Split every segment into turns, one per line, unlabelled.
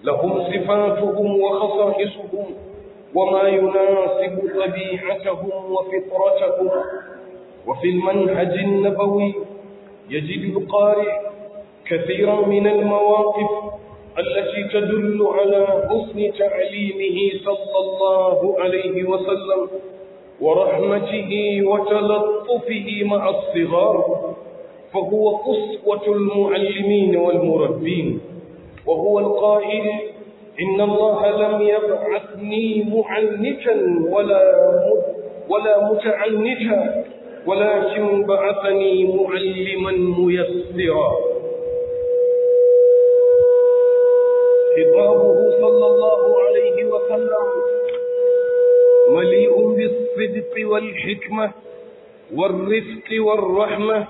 لهم صفاتهم وخصائصهم وما يناسب طبيعتهم وفطرتهم وفي المنهج النبوي يجد القارئ كثيرا من المواقف التي تدل على حسن تعليمه صلى الله عليه وسلم ورحمته وتلطفه مع الصغار فهو قسوة المعلمين والمربين وهو القائل إن الله لم يبعثني معنتا ولا ولا متعنتا ولكن بعثني معلما ميسرا خطابه صلى الله عليه وسلم مليء بالصدق والحكمة والرفق والرحمة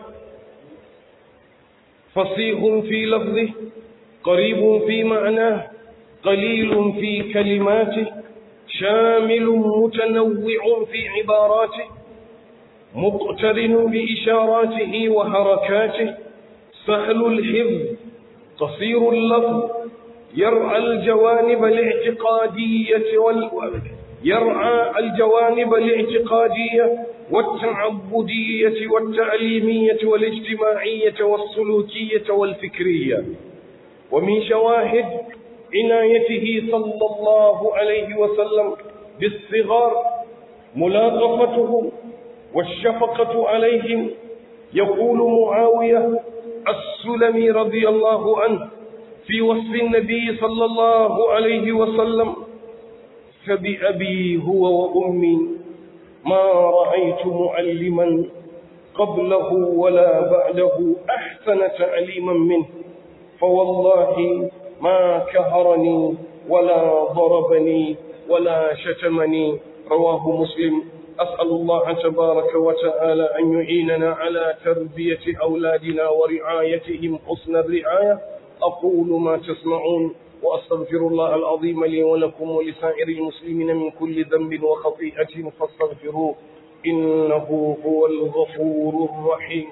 فصيح في لفظه قريب في معناه قليل في كلماته شامل متنوع في عباراته مقترن بإشاراته وحركاته سهل الحفظ قصير اللفظ يرعى الجوانب الاعتقادية وال يرعى الجوانب الاعتقادية والتعبدية والتعليمية والاجتماعية والسلوكية والفكرية ومن شواهد عنايته صلى الله عليه وسلم بالصغار ملاطفته والشفقة عليهم يقول معاوية السلمي رضي الله عنه في وصف النبي صلى الله عليه وسلم فبأبي هو وأمي ما رأيت معلما قبله ولا بعده أحسن تعليما منه فوالله ما كهرني ولا ضربني ولا شتمني رواه مسلم أسأل الله تبارك وتعالى أن يعيننا على تربية أولادنا ورعايتهم حسن الرعاية أقول ما تسمعون وأستغفر الله العظيم لي ولكم ولسائر المسلمين من كل ذنب وخطيئة فاستغفروه إنه هو الغفور الرحيم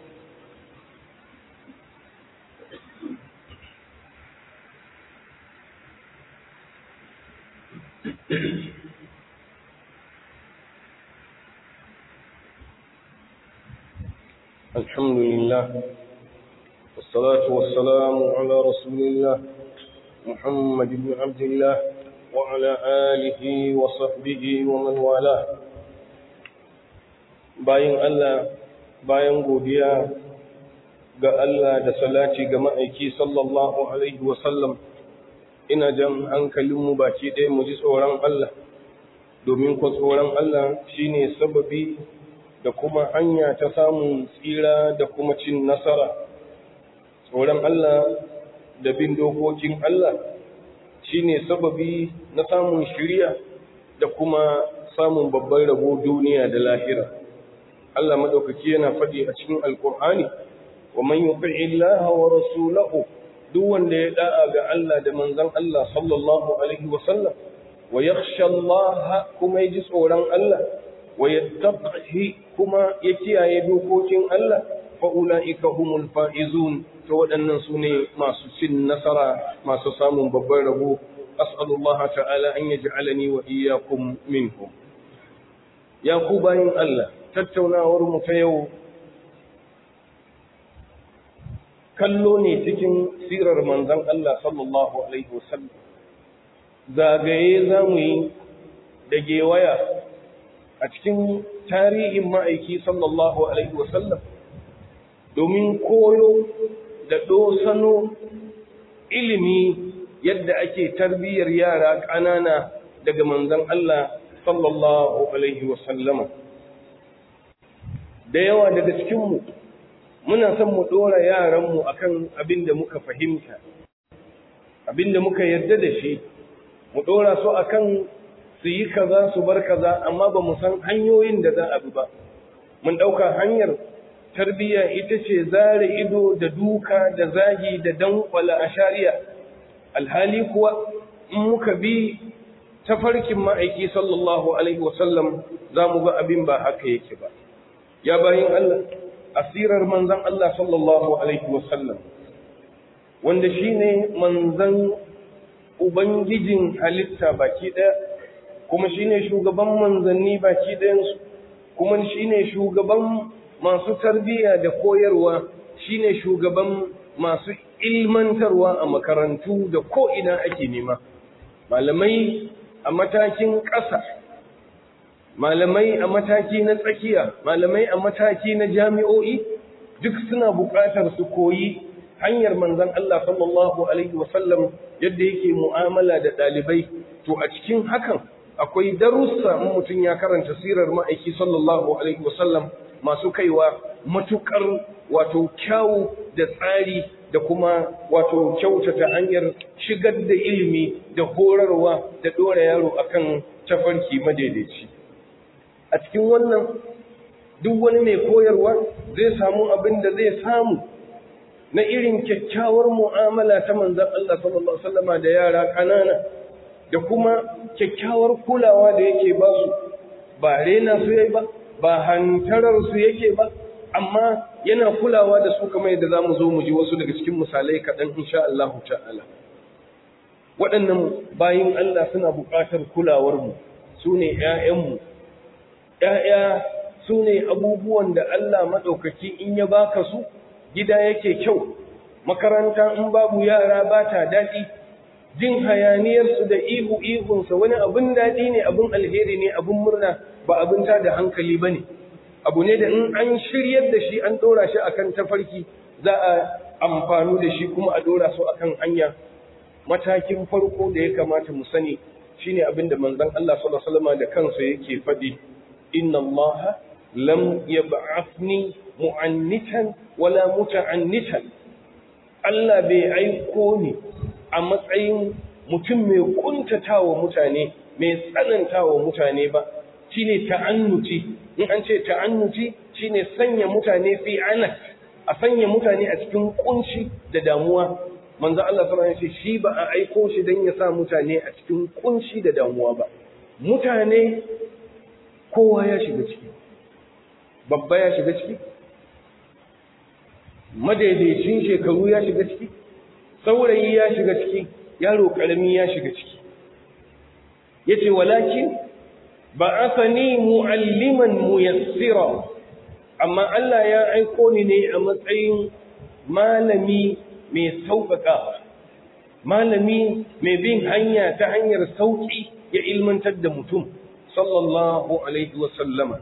الحمد لله والصلاة والسلام على رسول الله محمد بن عبد الله وعلى آله وصحبه ومن والاه bayan Allah bayan godiya ga Allah da salati ga ma'aiki sallallahu alaihi wasallam ina jan hankalinmu baki ɗaya mu ji tsoron Allah domin ko tsoron Allah shine sababi da kuma hanya ta samun tsira da kuma cin nasara tsoron Allah da bin dokokin Allah shine sababi na samun shiriya da kuma samun babban rabo duniya da lahira Allah madaukaki yana faɗi a cikin alkur'ani wa man yuti Allah wa rasulahu duk wanda ya da'a ga Allah da manzon Allah sallallahu alaihi wa sallam wa yakhsha Allah kuma yaji tsoron Allah wa yattaqihi kuma ya kiyaye dokokin Allah fa ulaika humul faizun to waɗannan su ne masu cin nasara masu samun babban rabo as'alullah ta'ala an yaj'alani wa iyyakum minhum ya ku bayin Allah tattaunawar mu ta yau kallo ne cikin sirar manzon Allah sallallahu alaihi wasallam zagaye zamu yi da gewaya a cikin tarihin ma'aiki sallallahu alaihi wasallam domin koyo da dosano ilimi yadda ake tarbiyyar yara ƙanana daga manzon Allah sallallahu alaihi wasallama da yawa daga cikinmu muna son mu ɗora yaranmu akan abin da muka fahimta abin da muka yarda da shi mu ɗora su akan su yi kaza su bar kaza amma ba mu san hanyoyin da za a bi ba mun ɗauka hanyar tarbiyya ita ce zare ido da duka da zagi da dankwala a shari'a alhali kuwa in muka bi tafarkin ma'aiki sallallahu alaihi wasallam za mu ga abin ba haka yake ba ya bayin Allah asirar manzan Allah sallallahu alaihi wasallam wanda shine manzan ubangijin halitta baki ɗaya kuma shine shugaban manzanni baki ɗayansu kuma shine shugaban masu tarbiyya da koyarwa shine shugaban masu ilmantarwa a makarantu da ko'ina ake nema malamai a matakin ƙasa malamai a mataki na tsakiya malamai a mataki na jami'o'i duk suna buƙatar su koyi hanyar manzon Allah sallallahu alaihi wasallam yadda yake mu'amala da ɗalibai to a cikin hakan akwai darussa in mutum ya karanta sirar ma'aiki sallallahu alaihi wasallam masu kaiwa matukar wato kyawu da tsari da kuma wato kyautata hanyar shigar da ilimi da horarwa da ɗora yaro akan tafarki madaidaici a cikin wannan duk wani mai koyarwa zai samu abin da zai samu na irin kyakkyawar mu'amala ta manzan Allah sallallahu Alaihi wasallama da yara ƙanana da kuma kyakkyawar kulawa da yake ba su ba rena su yai ba ba hantarar su yake ba amma yana kulawa da su kamar yadda za mu zo mu ji wasu daga cikin misalai kaɗan insha Allah ta'ala waɗannan bayin Allah suna buƙatar kulawarmu su ne ‘ya'yanmu ‘ya'ya su ne abubuwan da Allah maɗaukaki in ya baka su gida yake kyau makaranta in babu yara ba ta daɗi jin hayaniyarsu da ihu ihunsa wani abin daɗi ne abin alheri ne abin murna ba abin ta da hankali ba ne abu ne da in an shiryar da shi an ɗora shi akan tafarki za a amfanu da shi kuma a ɗora su akan hanya matakin farko da ya kamata mu sani shine abin da manzon Allah sallallahu alaihi wasallam da kansa yake faɗi inna Allah lam yab'athni mu'annitan wala muta'annitan Allah bai aiko ni a matsayin mutum mai kuntatawa mutane mai tsanantawa mutane ba shine ta'annuti in an ce ta'annuti shine sanya mutane fi anat a sanya mutane a cikin kunci da damuwa manzo Allah sallallahu alaihi wasallam shi ba a aiko shi dan ya sa mutane a cikin kunci da damuwa ba mutane kowa ya shiga ciki babba ya shiga ciki madaidaicin shekaru ya shiga ciki saurayi ya shiga ciki yaro karami ya shiga ciki yace walakin ba'athani mu'alliman muyassira amma Allah ya aiko ni ne a matsayin malami mai sauƙaƙa malami mai bin hanya ta hanyar sauƙi ya ilmantar da mutum sallallahu alaihi wa sallama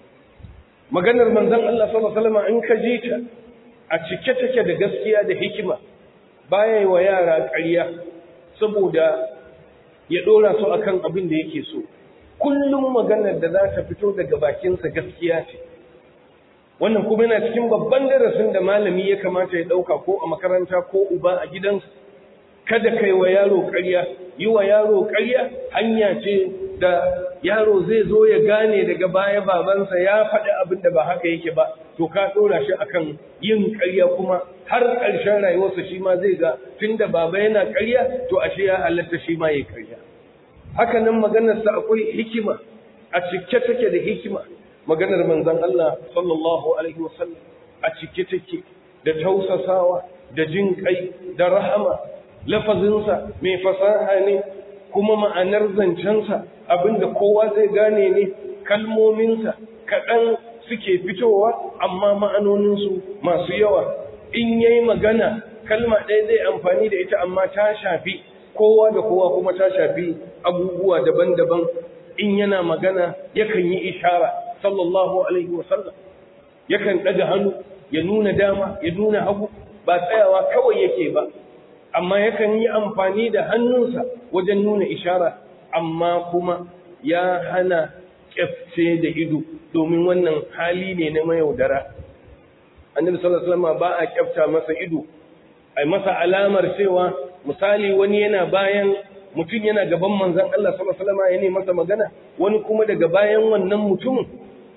maganar manzon Allah sallallahu alaihi wa sallama in ka ji ta a cike take da gaskiya da hikima baya wa yara ƙarya saboda ya ɗora su akan abin da yake so kullum maganar da za ta fito daga bakinsa gaskiya ce wannan kuma yana cikin babban darasin da malami ya kamata ya ɗauka ko a makaranta ko uba a gidansa kada kai wa yaro ƙarya yi wa yaro ƙarya hanya ce da yaro zai zo ya gane daga baya babansa ya faɗi abin da ba haka yake ba to ka ɗora shi akan yin ƙarya kuma har ƙarshen rayuwarsa shi ma zai ga tunda baba yana ƙarya to ashe ya halatta shi ma ya ƙarya haka nan maganarsa akwai hikima a cike take da hikima maganar manzon Allah sallallahu alaihi wasallam a cike take da tausasawa da jin kai da rahama lafazinsa mai fasaha ne kuma ma'anar zancensa abinda kowa zai gane ne kalmominsa kaɗan suke fitowa amma ma'anoninsu masu yawa in yayi magana kalma ɗaya zai amfani da ita amma ta shafi kowa da kowa kuma ta shafi abubuwa daban-daban in yana magana yakan yi ishara sallallahu alaihi wasallam yakan ɗaga hannu ya nuna dama ya nuna hagu ba tsayawa kawai yake ba amma yakan yi amfani da hannunsa wajen nuna ishara amma kuma ya hana kyafce da ido domin wannan hali ne na mayaudara annabi sallallahu alaihi wasallam ba a kyafta masa ido ai masa alamar cewa misali wani yana bayan mutum yana gaban manzon Allah sallallahu alaihi wasallam yana masa magana wani kuma daga bayan wannan mutumin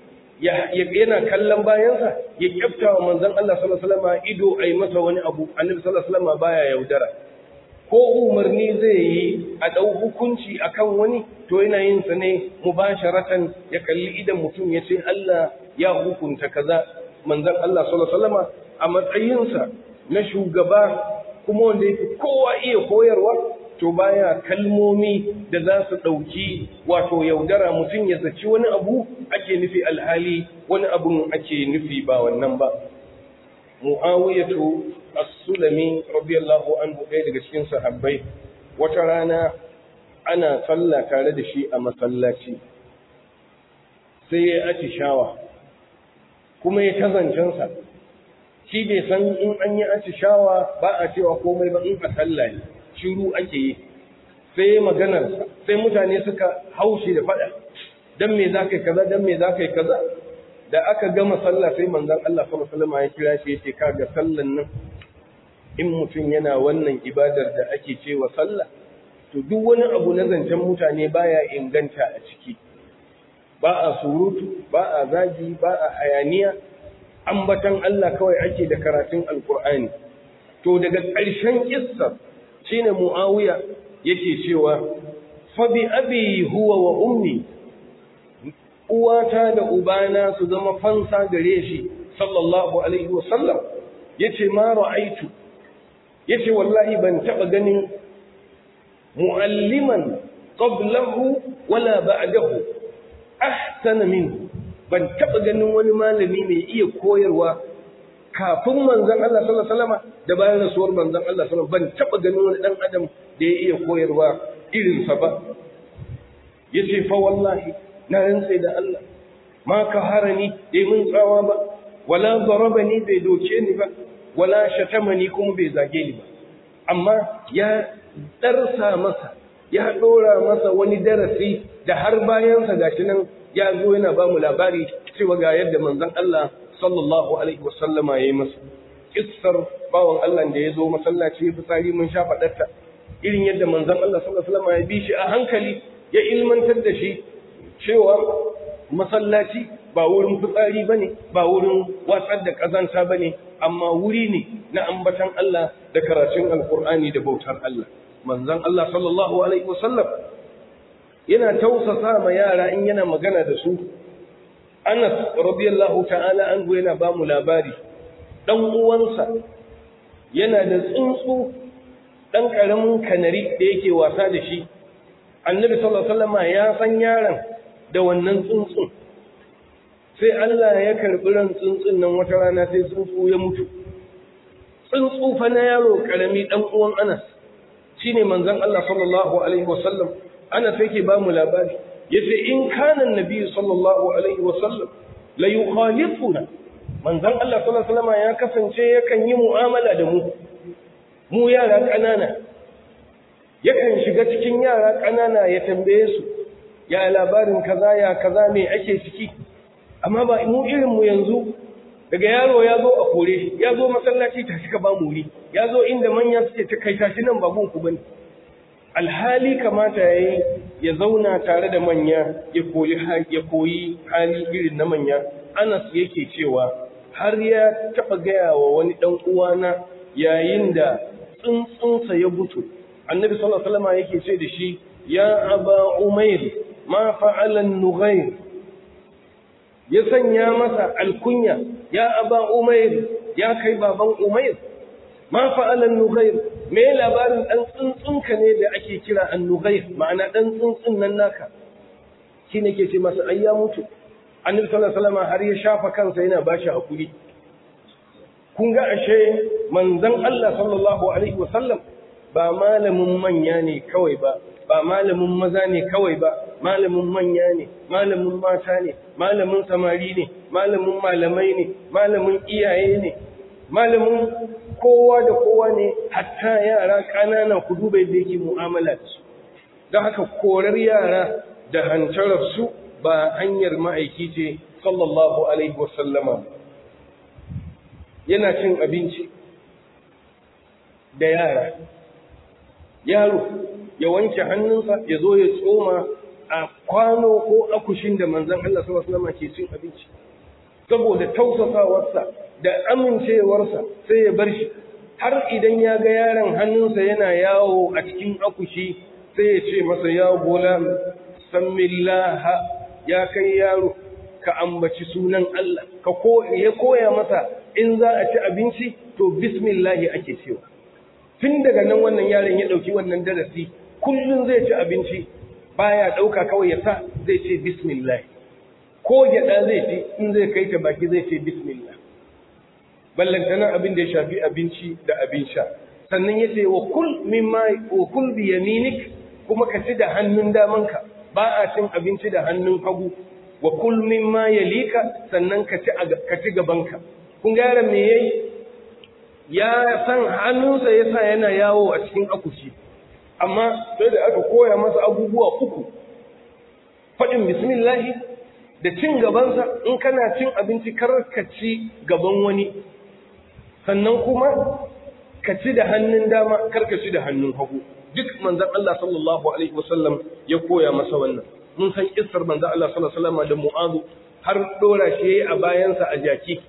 yana kallon bayansa ya kyafta wa manzon Allah sallallahu alaihi wasallam ido ai masa wani abu annabi sallallahu alaihi wasallam baya yaudara ko umarni zai yi a dau hukunci akan wani to yana yin sa ne mubasharatan ya kalli idan mutum ya ce Allah ya hukunta kaza manzon Allah sallallahu alaihi wasallam a matsayinsa na shugaba kuma wanda yake kowa iya koyarwa to baya kalmomi da za su ɗauki wato yaudara mutum ya zaci wani abu ake nufi alhali wani abun ake nufi ba wannan ba mu'awiyatu as-sulami radiyallahu anhu ɗaya daga cikin sahabbai wata rana ana sallah tare da shi a masallaci sai ya atishawa kuma ya tazancensa shi bai san in an yi atishawa ba a cewa komai ba in a sallah ne shiru ake yi sai maganarsa sai mutane suka haushi da faɗa dan me za ka yi kaza dan me za ka yi kaza da aka gama sallah sai manzon Allah sallallahu alaihi wasallam ya kira shi yace kaga sallan nan in mutum yana wannan ibadar da ake cewa sallah to duk wani abu na zancen mutane baya inganta a ciki ba a surutu ba a zagi ba a hayaniya ambatan Allah kawai ake da karatun alkur'ani to daga ƙarshen kissa shine muawiya yake cewa fa bi abi huwa wa ummi uwata da ubana su zama fansa gare shi sallallahu alaihi wasallam yace ma ra'aitu yace wallahi ban taba ganin mualliman qablahu wala ba'dahu ahsana minhu ban taba ganin wani malami mai iya koyarwa kafin manzon Allah sallallahu alaihi wasallam da bayan rasuwar manzon Allah sallallahu alaihi wasallam ban taba ganin wani dan adam da ya iya koyarwa irin sa ba yace fa wallahi na rantsa da Allah ma ka harani bai mun tsawa ba wala darabani bai doke ni ba wala shatamani kuma bai zage ni ba amma ya darsa masa ya dora masa wani darasi da har bayansa gashi nan ya zo yana ba mu labari cewa ga yadda manzon Allah sallallahu alaihi wasallama yayi masa kissar bawan Allah da ya zo masallaci ya fitsari mun sha fadarta irin yadda manzon Allah sallallahu alaihi wasallama ya bi shi a hankali ya ilmantar da shi cewa masallaci ba wurin fitsari bane ba wurin watsar da kazanta bane amma wuri ne na ambatan Allah da karatun alkur'ani da bautar Allah manzon Allah sallallahu alaihi wasallam yana tausasa ma yara in yana magana da su Anas radiyallahu ta'ala anhu yana ba mu labari dan uwansa yana da tsuntsu dan karamin kanari da yake wasa da shi annabi sallallahu alaihi wasallam ya san yaron da wannan tsuntsun sai Allah ya karbi ran tsuntsun nan wata rana sai tsuntsu ya mutu tsuntsu fa na yaro karami dan uwan Anas shine manzon Allah sallallahu alaihi wasallam Anas yake ba mu labari yace in kana annabi sallallahu alaihi wasallam la yukhalifuna manzon Allah sallallahu alaihi wasallam ya kasance yakan yi mu'amala da mu mu yara kanana yakan shiga cikin yara kanana ya tambaye su ya labarin kaza ya kaza me ake ciki amma ba mu irin mu yanzu daga yaro ya zo a kore ya zo masallaci ta shika ba muri ya zo inda manya suke ta kai tashi nan babun ku bane alhali kamata yayi ya zauna tare da manya ya koyi ya koyi hali irin na manya Anas yake cewa har ya taba gaya wa wani dan uwana yayin da tsuntsunsa ya butu annabi sallallahu alaihi wasallam yake ce da shi ya aba umair ma fa'ala an-nughayr ya sanya masa alkunya ya aba umair ya kai baban umair ma fa'ala an-nughayr me labarin dan tsuntsunka ne da ake kira an-nughayr ma'ana dan tsuntsun nan naka shine ke ce masa ai ya mutu annabi sallallahu alaihi wasallam har ya shafa kansa yana bashi hakuri kun ga ashe manzon Allah sallallahu alaihi wasallam ba malamin manya ne kawai ba ba malamin maza ne kawai ba malamin manya ne malamin mata ne malamin samari ne malamin malamai ne malamin iyaye ne malamin kowa da kowa ne hatta yara ƙanana ku duba yadda yake mu'amala da su don haka korar yara da hantarar su ba hanyar ma'aiki ce sallallahu alaihi wasallama yana cin abinci da yara yaro ya wanke hannunsa ya zo ya tsoma a kwano ko akushin da manzan Allah sallallahu alaihi wasallam ke cin abinci saboda tausasawarsa da amincewarsa sai ya bar shi har idan ya ga yaron hannunsa yana yawo a cikin akushi sai ya ce masa ya gulam sammillaha ya kai yaro ka ambaci sunan Allah ka ko ya koya masa in za a ci abinci to bismillahi ake cewa tun daga nan wannan yaron ya ɗauki wannan darasi kullum zai ci abinci baya ɗauka kawai ya sa zai ce bismillah ko gyaɗa zai ci in zai kai ta baki zai ce bismillah ballantana abin da ya shafi abinci da abin sha sannan ya ce wa kul mimma wa kul bi yaminik kuma ka ci da hannun damanka ba a cin abinci da hannun hagu wa kul mimma yalika sannan ka ci ka ci gabanka kun ga yaron me yayi ya san hannunsa yasa yana yawo a cikin akushi amma sai da aka koya masa abubuwa uku faɗin bismillahi da cin gabansa in kana cin abinci kar ka ci gaban wani sannan kuma ka ci da hannun dama kar ka ci da hannun hagu duk manzon Allah sallallahu alaihi wasallam ya koya masa wannan mun san kissar manzon Allah sallallahu alaihi wasallam da Mu'adh har dora shi yayi a bayansa a jaki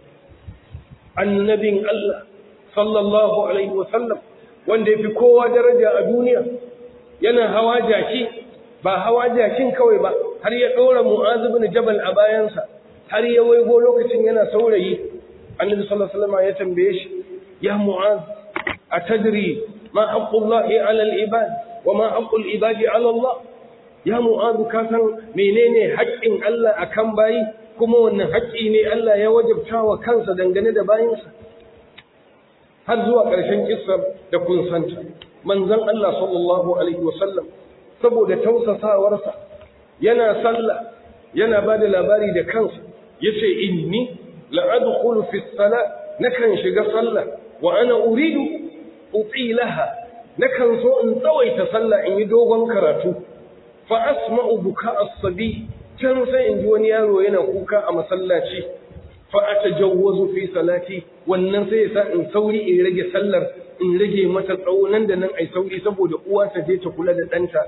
annabin Allah sallallahu alaihi wasallam wanda yafi kowa daraja a duniya yana hawa jaki ba hawa jakin kawai ba har ya dora Mu'adh ibn Jabal a bayansa har ya waigo lokacin yana saurayi annabi sallallahu alaihi wasallam ya tambaye shi ya Mu'adh atadri ma haqqullahi 'ala al-ibad wa ma haqqul ibadi 'ala Allah ya Mu'adh ka san menene haƙƙin Allah akan bayi kuma wannan haƙƙi ne Allah ya wajabta wa kansa dangane da bayinsa har zuwa ƙarshen kissar da kun santa manzon Allah sallallahu alaihi wasallam saboda tausasawarsa yana sallah yana ba da labari da kansa yace inni la adkhulu fi salat nakan shiga sallah wa ana uridu utilaha nakan so in tsawaita sallah in yi dogon karatu fa asma'u buka as-sabi can sai in ji wani yaro yana kuka a masallaci fa atajawwazu fi salati wannan sai yasa in sauri in rage sallar in rage mata tsawo nan da nan ai sauri saboda uwa ta je ta kula da ɗanta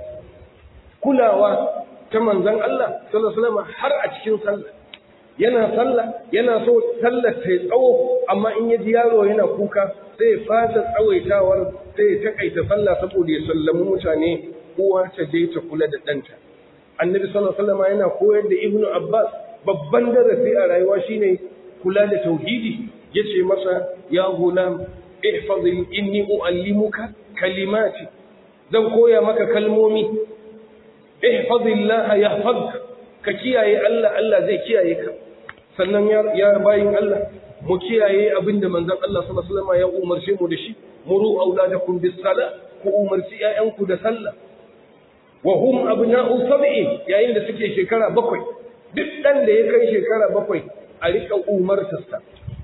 kulawa ta manzon Allah sallallahu alaihi wasallam har a cikin sallah yana sallah yana so sallar ta tsawo amma in ya ji yaro yana kuka sai ya fasa tsawaitawar sai ya takaita sallah saboda ya sallami mutane uwa ta je ta kula da ɗanta annabi sallallahu alaihi wasallam yana koyar da ibnu abbas babban darasi a rayuwa shine kula da tauhidi yace masa ya gulam ihfaz inni uallimuka kalimati zan koya maka kalmomi ihfazillah yahfazka ka kiyaye Allah Allah zai kiyaye ka sannan ya bayin Allah mu kiyaye abinda manzon Allah sallallahu alaihi wasallam ya umarce mu da shi muru auladakum bis sala ku umarci ƴaƴanku da sallah wa hum abna'u sab'i yayin da suke shekara bakwai duk dan da ya kai shekara bakwai a rika umartarsa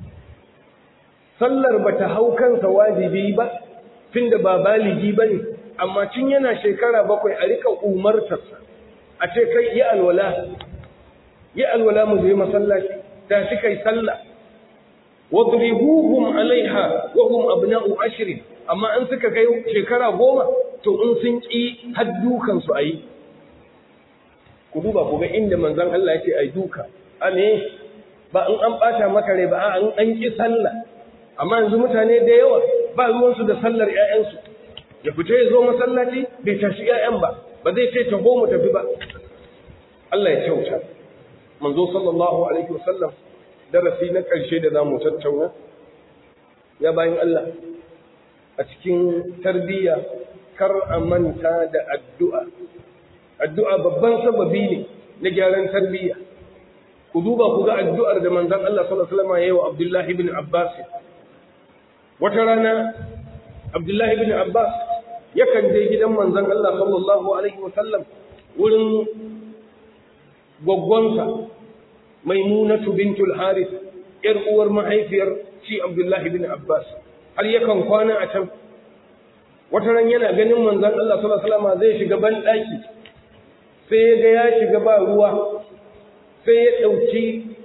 sallar bata hau kansa wajibi ba tunda ba baligi bane amma tun yana shekara bakwai a rika umartarsa a ce kai yi alwala yi alwala mu je masallaci da shi kai sallah wadribuhum alaiha wa hum abna'u ashrin amma an suka kai shekara goma to in sun ki haddukan su ayi ku duba ku ga inda manzon Allah yake ai duka ane ba in an bata maka rai ba an an ki sallah amma yanzu mutane da yawa ba ruwan su da sallar ƴaƴan su ya fita ya zo masallaci bai tashi ƴaƴan ba ba zai ce taho mu tafi ba Allah ya kyauta manzo sallallahu alaihi wasallam darasi na ƙarshe da za mu tattauna ya bayan Allah a cikin tarbiyya kar a manta da addu'a addu'a babban sababi ne na gyaran tarbiyya ku duba ku ga addu'ar da manzon Allah sallallahu alaihi wasallam yayi wa Abdullah ibn Abbas wata rana Abdullah ibn Abbas yakan je gidan manzon Allah sallallahu alaihi wasallam wurin gwaggwansa maimunatu bintul harith yar uwar mahaifiyar shi abdullahi bin abbas har yakan kwana a can wata ran yana ganin manzon Allah sallallahu alaihi wasallam zai shiga ban daki sai ya ga ya shiga ba ruwa sai ya dauki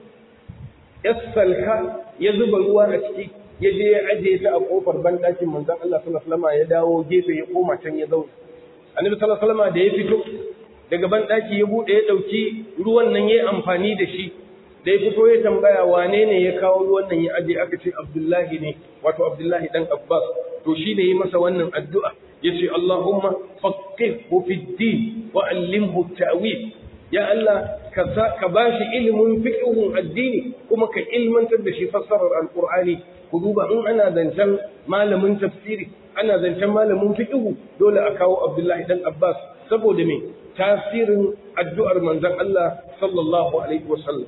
yassalka ya zuba ruwa a ciki ya je ya aje ta a kofar ban dakin manzon Allah sallallahu alaihi wasallam ya dawo gefe ya koma can ya zauna annabi sallallahu alaihi wasallam da ya fito daga ban daki ya bude ya dauki ruwan nan yayi amfani da shi da ya fito ya tambaya wane ne ya kawo ruwan nan ya aje aka ce Abdullahi ne wato Abdullahi dan Abbas to shi ne yi masa wannan addu'a yace Allahumma faqihhu fid din wa allimhu ta'wil ya Allah ka ba shi ilimin fiqhun addini kuma ka ilmantar da shi fassarar alqur'ani ku duba in ana zancen malamin tafsiri ana zancen malamin fiqhu dole a kawo Abdullahi dan Abbas saboda me tasirin addu'ar manzon Allah sallallahu alaihi wasallam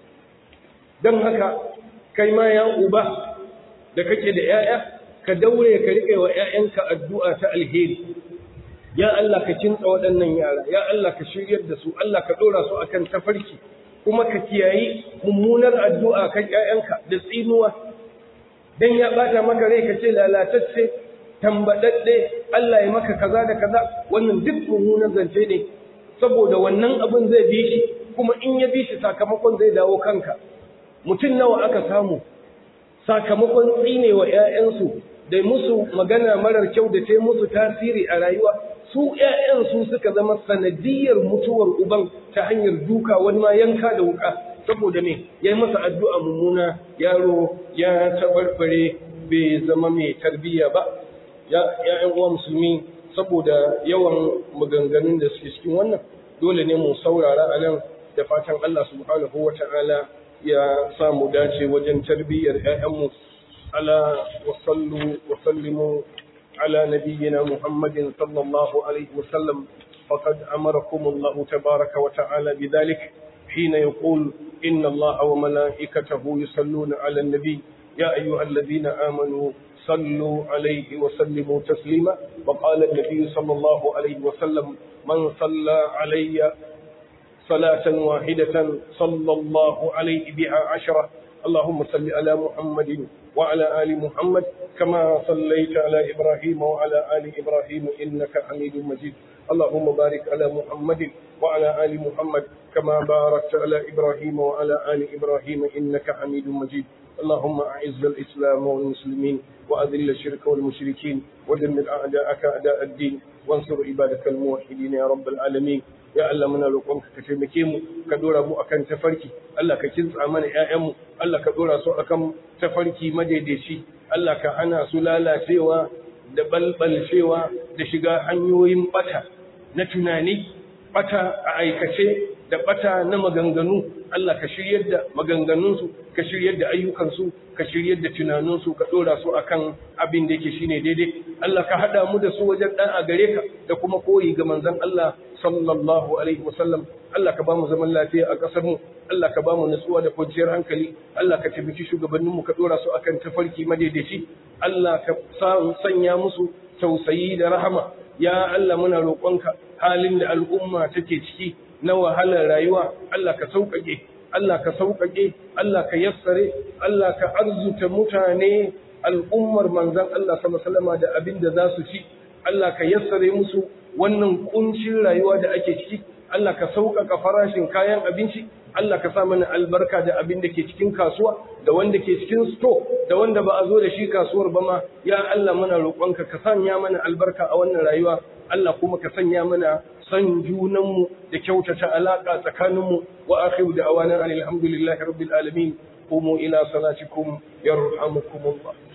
dan haka kai ma ya uba da kake da yaya ka daure ka rike wa yayanka addu'a ta alheri ya Allah ka kinsa waɗannan yara ya Allah ka shiryar da su Allah ka ɗora su akan tafarki kuma ka kiyayi mummunar addu'a kan ƴaƴanka da tsinuwa dan ya bata maka rai ka ce lalatacce tambadadde Allah ya maka kaza da kaza wannan duk mummunan zance ne saboda wannan abin zai bi shi kuma in ya bi shi sakamakon zai dawo kanka mutum nawa aka samu sakamakon tsine wa ƴaƴansu da musu magana marar kyau da ta yi musu tasiri a rayuwa su ‘ya'yan su suka zama sanadiyar mutuwar uban ta hanyar duka wani ma yanka da wuka saboda me ya yi masa addu'a mummuna yaro ya tabarbare bai zama mai tarbiyya ba ‘ya'yan uwa musulmi saboda yawan maganganun da suke cikin wannan dole ne mu saurara a nan da fatan Allah subhanahu wa ta'ala ya samu dace wajen tarbiyyar ‘ya'yanmu ala wasallu wasallimu على نبينا محمد صلى الله عليه وسلم فقد أمركم الله تبارك وتعالى بذلك حين يقول إن الله وملائكته يصلون على النبي يا أيها الذين آمنوا صلوا عليه وسلموا تسليما وقال النبي صلى الله عليه وسلم من صلى علي صلاة واحدة صلى الله عليه بها عشرة اللهم صل على محمد وعلى آل محمد كما صليت على إبراهيم وعلى آل إبراهيم إنك حميد مجيد اللهم بارك على محمد وعلى آل محمد كما باركت على إبراهيم وعلى آل إبراهيم إنك حميد مجيد اللهم أعز الإسلام والمسلمين وأذل الشرك والمشركين ودمر أعداءك أعداء الدين وانصر عبادك الموحدين يا رب العالمين ya Allah muna roƙonka ka taimake mu ka dora mu akan tafarki Allah ka kintsa mana ƴaƴanmu Allah ka dora su akan tafarki madaidaici Allah ka hana su lalacewa da balbalcewa da shiga hanyoyin bata na tunani bata a aikace da bata na maganganu Allah ka shiryar da maganganunsu ka shiryar da ayyukansu ka shiryar da tunaninsu ka dora su akan abin da yake shine daidai Allah ka hada mu da su wajen dan a gare ka da kuma koyi ga manzon Allah sallallahu alaihi wasallam Allah ka ba mu zaman lafiya a ƙasar mu Allah ka ba mu nutsuwa da kwanciyar hankali Allah ka taimaki shugabannin mu ka dora su akan tafarki madaidaici Allah ka sanya musu tausayi da rahama ya Allah muna roƙonka halin da al'umma take ciki na wahalar rayuwa Allah ka sauƙaƙe Allah ka sauƙaƙe Allah ka yassare Allah ka arzuta mutane al'ummar manzan Allah sallallahu da abin da za su ci Allah ka yassare musu wannan kuncin rayuwa da ake ciki Allah ka sauƙaƙa farashin kayan abinci Allah ka sa mana albarka da abin da ke cikin kasuwa da wanda ke cikin sto da wanda ba a zo da shi kasuwar ba ma ya Allah muna roƙonka ka sanya mana albarka a wannan rayuwa Allah kuma ka sanya mana san junanmu da kyautata alaƙa tsakaninmu wa akhiru da awanan alhamdulillahi rabbil alamin qumu ila salatikum yarhamukumullah